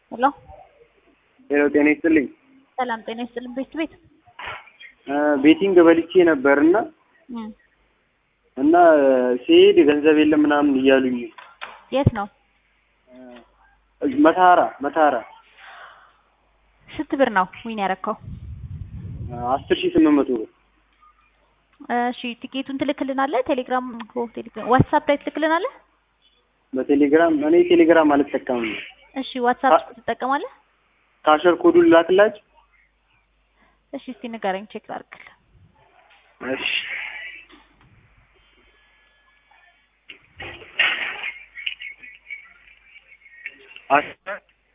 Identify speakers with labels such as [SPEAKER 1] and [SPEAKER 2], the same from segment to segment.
[SPEAKER 1] ሄሎ
[SPEAKER 2] ሄሎ ጤና ይስጥልኝ።
[SPEAKER 1] ሰላም ጤና ይስጥልኝ። ቤት ቤት
[SPEAKER 2] ቤቲንግ በልቼ ነበርና
[SPEAKER 1] እም
[SPEAKER 2] እና ሲሄድ ገንዘብ የለም ምናምን እያሉኝ
[SPEAKER 1] የት ነው?
[SPEAKER 2] መታራ መታራ
[SPEAKER 1] ስንት ብር ነው ዊን ያረከው?
[SPEAKER 2] አስር ሺህ ስምንት መቶ ብር
[SPEAKER 1] እሺ ቲኬቱን ትልክልናለህ? ቴሌግራም ኦ ቴሌግራም ዋትስአፕ ላይ ትልክልናለህ?
[SPEAKER 2] በቴሌግራም እኔ ቴሌግራም አልጠቀምም።
[SPEAKER 1] እሺ ዋትስአፕ ትጠቀማለህ?
[SPEAKER 2] ካሸር ኮዱን ላክላችሁ።
[SPEAKER 1] እሺ እስቲ ንገረኝ ቼክ ላድርግልህ።
[SPEAKER 2] እሺ አስራ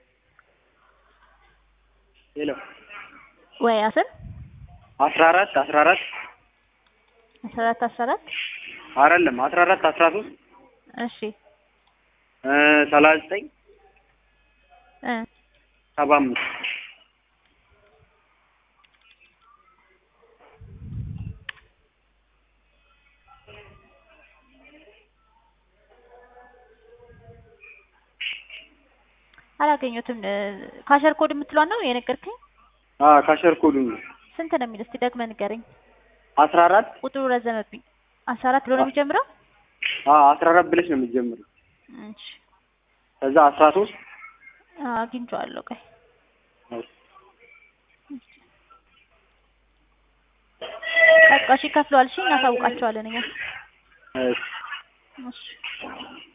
[SPEAKER 2] ሄሎ
[SPEAKER 1] ወይ አስር
[SPEAKER 2] አስራ አራት አስራ አራት
[SPEAKER 1] አስራ አራት አስራ አራት
[SPEAKER 2] አይደለም አስራ አራት አስራ ሶስት
[SPEAKER 1] እሺ
[SPEAKER 2] ሰላሳ ዘጠኝ
[SPEAKER 1] እ
[SPEAKER 2] ሰባ አምስት
[SPEAKER 1] አላገኘሁትም። ካሸር ኮድ የምትሏን ነው የነገርከኝ?
[SPEAKER 2] አዎ ካሸር ኮዱን ነው
[SPEAKER 1] ስንት ነው የሚል እስቲ ደግመህ ንገረኝ።
[SPEAKER 2] አስራ አራት
[SPEAKER 1] ቁጥሩ ረዘመብኝ። አስራ አራት ብሎ ነው የሚጀምረው?
[SPEAKER 2] አዎ አስራ አራት ብለሽ ነው የምትጀምረው።
[SPEAKER 1] እሺ
[SPEAKER 2] ከዛ አስራ ሶስት
[SPEAKER 1] አግኝቼዋለሁ። ቆይ በቃ እሺ ከፍለዋል። እሺ እናሳውቃቸዋለን እኛ።
[SPEAKER 2] እሺ
[SPEAKER 1] እሺ